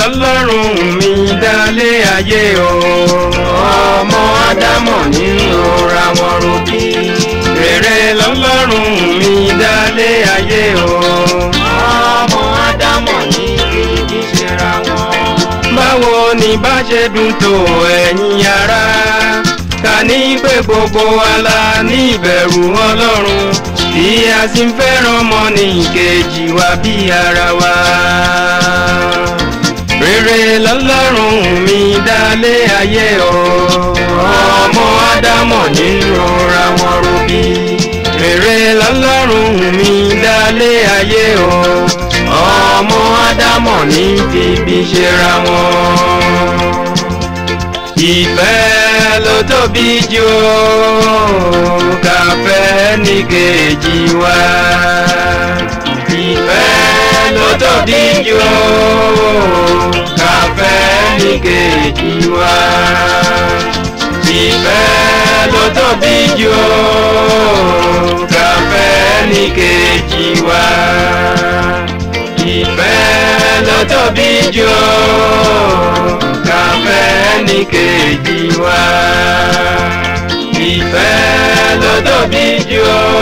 lọ́lọ́run mi dálé ayé o ọmọ ádámọ̀ ní rora wọn robí rere lọ́lọ́run mi dálé ayé o ọmọ ádámọ̀ ní ibi ṣera wọn. báwo ni bá ṣe dùn tó ẹ̀yin ará ká ní pé gbogbo wa la ní ìbẹ̀rù ọlọ́run tí a sì ń fẹ́ràn ọmọnìkejì wa bí ara wa. rere lọ́lọ́run mi dálé ayé o ọmọ ádámọ̀ ní rora wọn robí. rere lọ́lọ́run mi dálé ayé o ọmọ ádámọ̀ ní bíbí ṣera wọn. ìfẹ́ ló tóbi jù káfẹ́ ní kejì wa. ìfẹ́ ló tóbi jù káfẹ́ ní kejì wa. ìfẹ́ ló tóbi jù káfẹ́ ní kejì wa. ìfẹ́ ló tóbi jù káfẹ́ ní kejì wa. ìfẹ́ ló tóbi jù